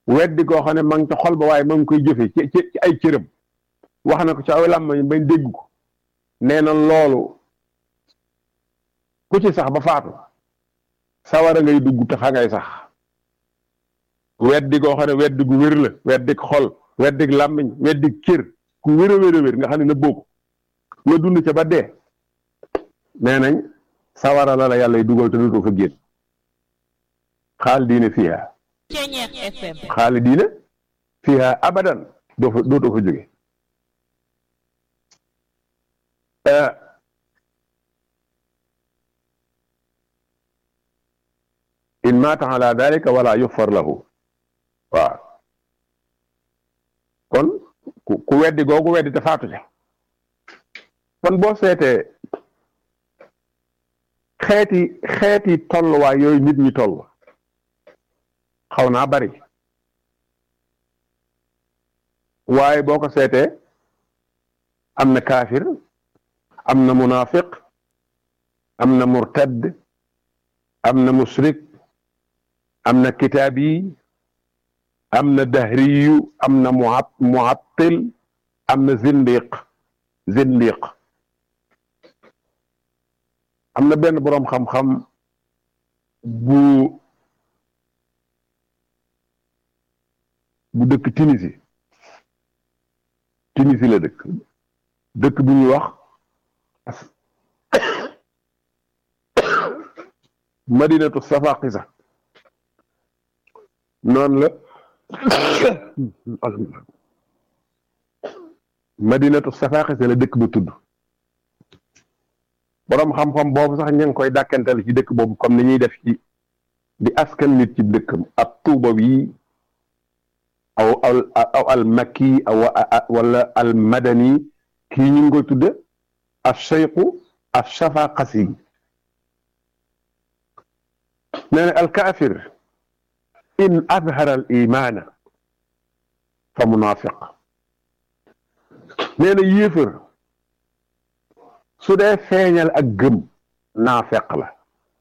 weddi koo xam ne ma ngi ca xol ba waaye ma ngi koy jëfe ci ci ay cëram wax na ko ci aw làmmañ bañ dégg ko nee na loolu ku ci sax ba faatu sawara ngay dugg te fa ngay sax weddi koo xam ne weddi gu wér la weddi xol weddi làmmiñ weddi cër ku wér a wér a wér nga xam ne na bokk nga dund ca ba dee nee nañ sawara la la yàlla dugal te dootoo fa génn xaal diine fiha xaali diine fiha abadan doo fa dootoo fa jóge in maata ala dalika wala yuxfar lahu waaw kon ku weddi googu weddi te faatu ca kon boo seetee xeeti xeeti tolluwaay yooyu nit ñi toll xaw naa bari waaye boo ko seetee am na kaafir am na munafiq am na murtad am na musrik am na kitaabi am na dahriyu am na muattil am na zindiq zindiq am na benn boroom xam-xam bu bu dëkk Tunisie Tunisie la dëkk dëkk bu ñuy wax madinatu safaqisa noonu la madinatu safaqisa la dëkk ba tudd boroom xam-xam boobu sax ña ngi koy dàkkantal ci dëkk boobu comme ni ñuy def ci di askan nit ci dëkkam ak tuuba wi aw aw al makki aw wala al madani kii ñu ngi koy tudde al cheyqu al shafaqasi nee na al kaafir in adhara al imaana fa munafiq nee na yéefar su dee feeñal ak gëm naafeq la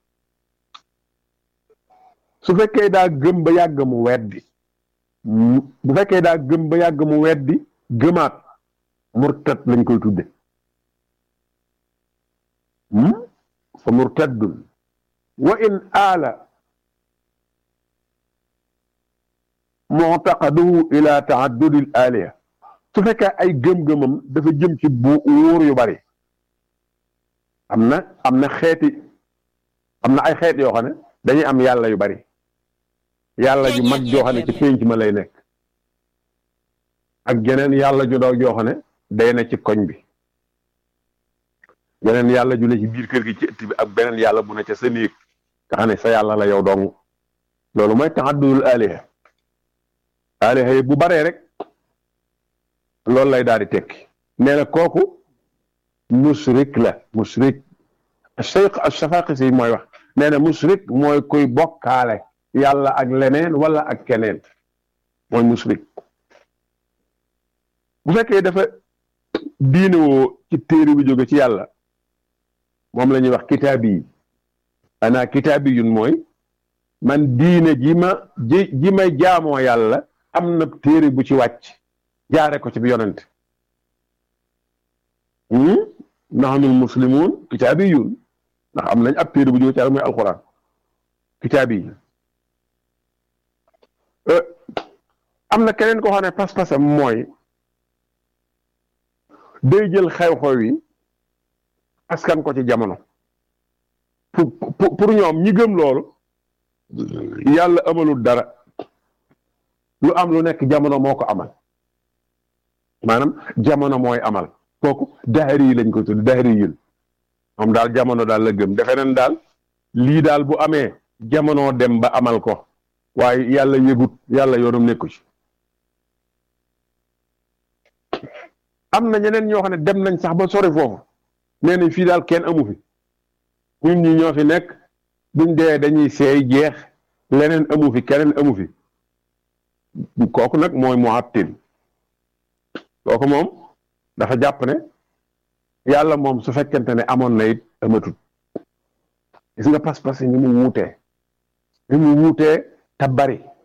su fekkee daa gëm ba yàgg mu weddi bu fekkee daa gëm ba yàgg mu weddi gëmaat murtad lañ koy tudde fa murtaddun wa in aala muctaqaduhu ila taaddudi l aliha su fekkee ay gëm-gëmam dafa jëm ci bu wóor yu bari am na am na xeeti am na ay xeet yoo xam ne dañuy am yàlla yu bari yàlla ju mag joo xam ne ci pénc ma lay nekk ak geneen yàlla ju ndaw joo xam ne day na ci koñ bi geneen yàlla ju ne ci biir kër gi ci ëtt bi ak beneen yàlla bu ne ca sa néeg nga xam ne sa yàlla la yow dong loolu mooy taxaddul aliha aliha yi bu baree rek loolu lay daal di tekki nee na kooku musrik la musrik cheikh ashafaqisi mooy wax nee na musrik mooy kuy bokkaale yàlla ak leneen wala ak keneen mooy musrik bu fekkee dafa diine woo ci téere bi jóge ci yàlla moom la ñuy wax kitaabi yi ana kitaabi yun mooy man diine ji ma ji ji may jaamoo yàlla am na téere bu ci wàcc jaare ko ci bi yonent naxnul muslimun kitaabi yun ndax am nañ ab téere bu jóge ci yàlla mooy alquran kitaabi yi am na keneen koo xam ne pas-pasam mooy day jël xew-xew yi askan ko ci jamono pour pour ñoom ñi gëm loolu yàlla amalul dara lu am lu nekk jamono moo ko amal maanaam jamono mooy amal kooku daxari yi lañ ko tudd daxari yun moom daal jamono daal la gëm defe nañ daal lii daal bu amee jamono dem ba amal ko waaye yàlla yëgut yàlla yoonam nekku ci am na ñeneen ñoo xam ne dem nañ sax ba sori foofu nee nañ fii daal kenn amu fi ñun ñi ñoo fi nekk buñ dee dañuy seey jeex leneen amu fi keneen amu fi kooku nag mooy muattil kooku moom dafa jàpp ne yàlla moom su fekkente ne amoon na it amatut gis nga pas-pas yi ni mu wuutee ni mu wuutee te bari